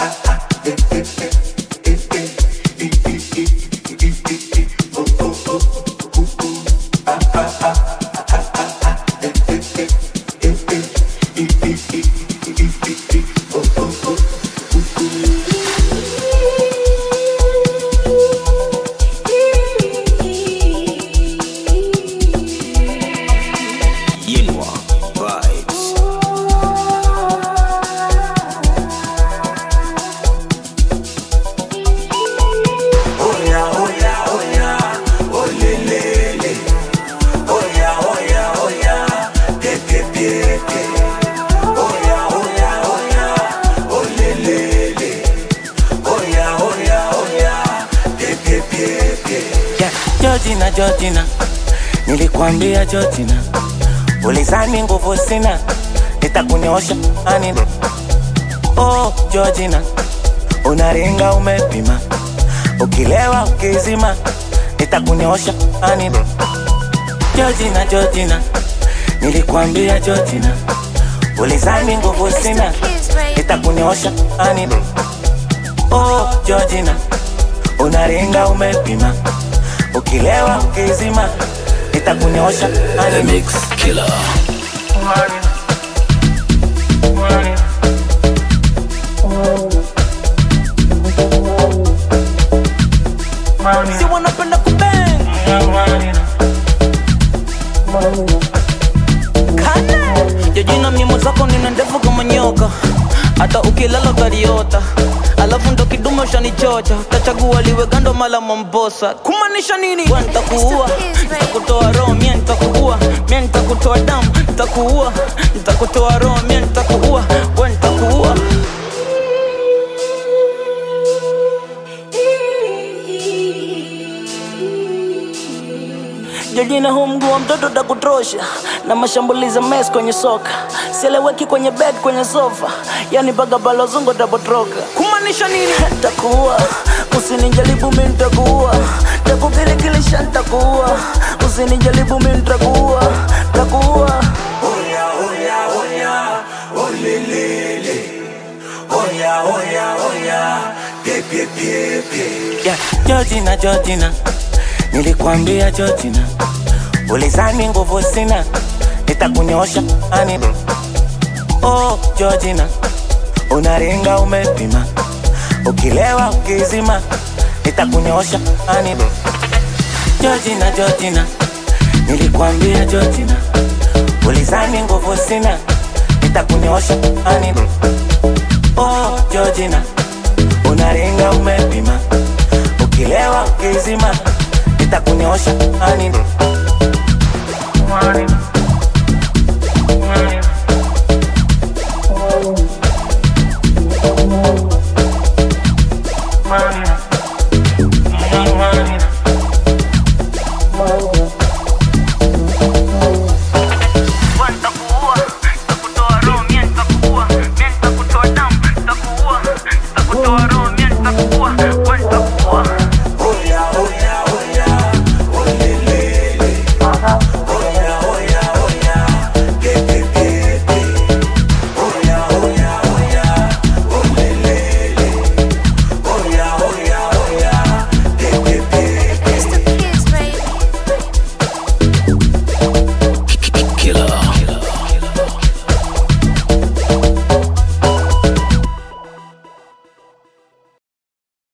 Yinwa vibes. Oya, oya, oya, olelele. Oya, oya, oya, pepe, pepe. Oya, oya, oya, olelele. Oya, oya, oya, pepe, pepe. Yeah, Georgina, Georgina, nilikwambia Georgina, ulizani nguvu sina, nitakunyosha ani. Oh Georgina, unaringa umepima, ukilewa ukizima, nitakunyosha ani. Georgina, Georgina, nilikwambia Georgina, ulizani nguvu sina, nitakunyosha ani. Oh Georgina, unaringa umepima, ukilewa ukizima, nitakunyosha The ani. Mix Killer. Si wanapenda kubang jojina mimo zako nina ndefu kama nyoka hata ukilala utaliota alafu ndo kidume ushanichocha utachagua liwe gando mala mambosa kumaanisha nini we ntakuua ntakutoa roho mie ntakuua mie ntakutoa damu ntakuua ntakutoa roho mie ntakuua we ntakuua Jojina huu mguu wa mtoto takutrosha na mashambulizi mes kwenye soka sieleweki kwenye bed kwenye sofa yani mpaka balozungo tapotroka kumaanisha nini takuua usinijaribu mi ntakuua takukilikilisha ntakuua usinijaribu mi ntakuua takuua Oya, oya, oya, olelele. Oya, oya, oya, pepe, pepe. yeah, Georgina, Georgina, nilikwambia Georgina, ulizani nguvu sina, nitakunyosha ani. Oh Georgina, unaringa umepima, ukilewa ukizima, nitakunyosha ani. Georgina, Georgina, nilikwambia Georgina, ulizani nguvu sina, nitakunyosha ani. Oh Georgina, unaringa umepima, ukilewa ukizima, nitakunyosha ani.